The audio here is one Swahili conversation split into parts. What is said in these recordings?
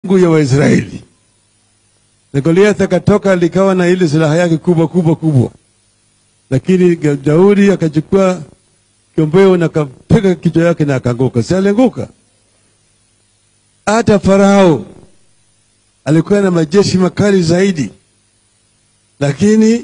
Mungu ya Waisraeli. Na Goliath akatoka likawa na ile silaha yake kubwa kubwa kubwa, lakini Daudi akachukua kiombeo na akapiga kichwa yake na akaanguka. Si alianguka? Hata Farao alikuwa na majeshi makali zaidi, lakini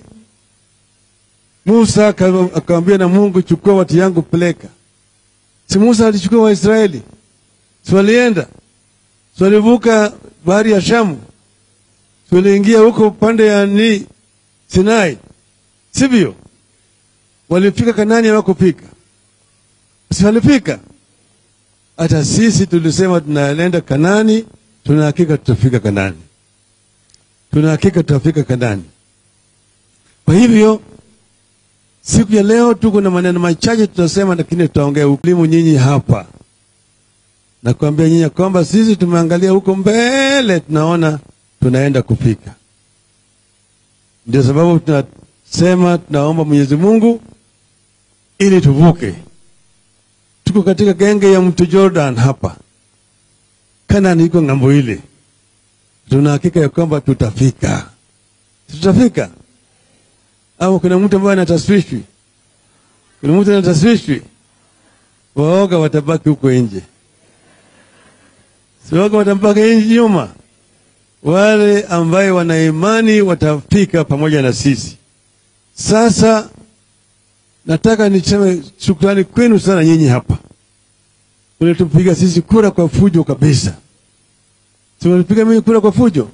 Musa akamwambia na Mungu, chukua watu yangu peleka. Si Musa alichukua Waisraeli? Si walienda? Si walivuka bahari ya Shamu? Si waliingia huko pande ya ni Sinai? Sivyo? Walifika Kanani hawakufika? Si walifika? Hata sisi tulisema tunaenda Kanani, tuna hakika tutafika Kanani, tuna hakika tutafika Kanani. Kwa hivyo siku ya leo tuko na maneno machache tutasema, lakini tutaongea uklimu nyinyi hapa. Nakwambia nyinyi kwamba sisi tumeangalia huko mbele, tunaona tunaenda kufika. Ndio sababu tunasema tunaomba Mwenyezi Mungu ili tuvuke. Tuko katika genge ya mto Jordan hapa, Kanani iko ng'ambo ile. Tuna hakika ya kwamba tutafika, tutafika au kuna mtu ambaye anataswishwi? Kuna mtu anataswishwi? Waoga watabaki huko nje, si waoga watabaki nje nyuma. Wale ambaye wana imani watafika pamoja na sisi. Sasa nataka niseme shukrani kwenu sana nyinyi hapa, ulitupiga sisi kura kwa fujo kabisa. Si walipiga mimi kura kwa fujo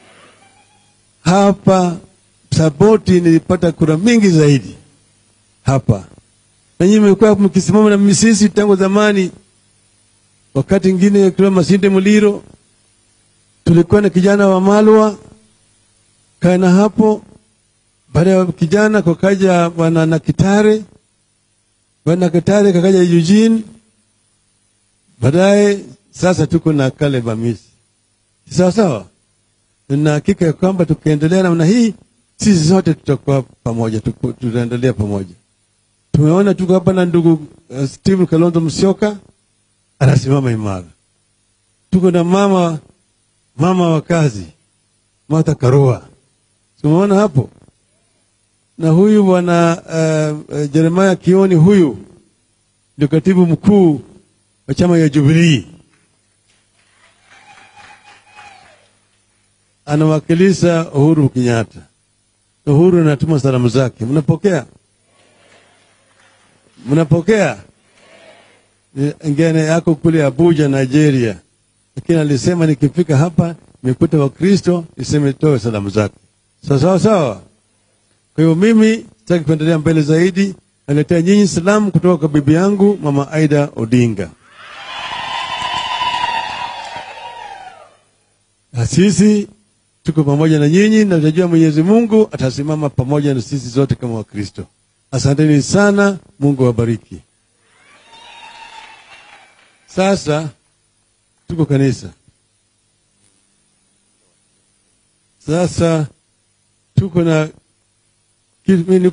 hapa Saboti nilipata kura mingi zaidi hapa, na nyinyi mmekuwa mkisimama na mimi sisi tangu zamani. Wakati ingine kila Masinde Muliro tulikuwa na kijana wa Malwa kana hapo. Baada ya kijana kukaja bwana na Kitare, bwana Kitare kakaja Eugene, baadaye sasa tuko na Caleb Hamisi. Sawa sawa, na hakika ya kwamba tukiendelea namna hii sisi zote tutakuwa pamoja, tutaendelea pamoja. Tumeona tuko hapa na ndugu uh, Steve Kalonzo Musyoka anasimama imara. Tuko na mama mama wa kazi Martha Karua, tumeona hapo, na huyu bwana uh, uh, Jeremiah Kioni, huyu ndio katibu mkuu wa chama ya Jubilee, anawakilisha Uhuru Kenyatta. Uhuru anatuma salamu zake, mnapokea? Mnapokea? Ngine yako kule Abuja, Nigeria, lakini alisema nikifika hapa nimekuta Wakristo niseme toe salamu zake. Sawa sawa sawa. Kwa hiyo mimi sitaki kuendelea mbele zaidi, naletea nyinyi salamu kutoka kwa bibi yangu Mama Aida Odinga. Na sisi tuko pamoja na nyinyi na tunajua Mwenyezi Mungu atasimama pamoja na sisi zote kama Wakristo. Asanteni sana, Mungu awabariki. Sasa tuko kanisa, sasa tuko na